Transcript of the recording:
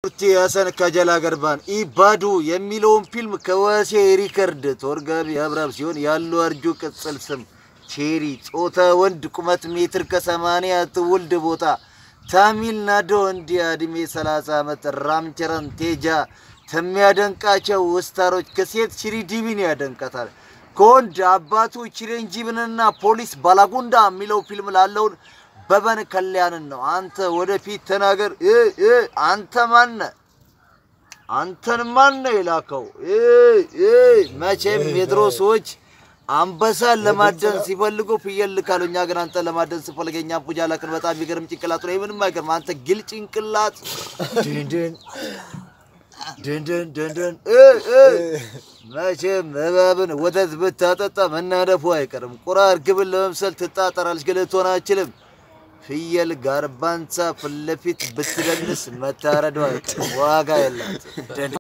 ቡቴ ሀሰን ከጀላ ገርባን ኢባዱ የሚለውን ፊልም ከወሴ ሪከርድ ተወርጋቢ አብራብ ሲሆን ያለው አርጆ ቅጽል ስም ቼሪ፣ ጾታ ወንድ፣ ቁመት ሜትር ከሰማንያ ትውልድ ቦታ ታሚል ናዶ እንዲያ እድሜ 30 ዓመት ራምቸረን ቴጃ ከሚያደንቃቸው ውስታሮች ከሴት ሽሪዲቪን ያደንቃታል። ከወንድ አባቱ ቺረንጂብንና ፖሊስ ባላጉንዳ የሚለው ፊልም ላለውን በበን ከልያንን ነው። አንተ ወደፊት ተናገር። እ እ አንተ ማነ? አንተን ማነ የላከው? እ እ መቼም የድሮ ሰዎች አንበሳን ለማደን ሲፈልጉ ፍየል ልካሉ። እኛ ግን አንተን ለማደን ስፈልግ የኛ ፑጃ ላክን። በጣም የሚገርም ጭንቅላት ነው። ምንም አይገርም። አንተ ግል ጭንቅላት ድንድን ድንድን ድንድን እ እ መቼም እባብን ወተት ብታጠጣ መናደፉ አይቀርም። ቁራ እርግብን ለመምሰል ትጣጠራለች፣ ግን ልትሆን አትችልም። ፍየል ጋርባንሳ ፊት ለፊት ብትደንስ መታረዷ አይቀርም። ዋጋ የላት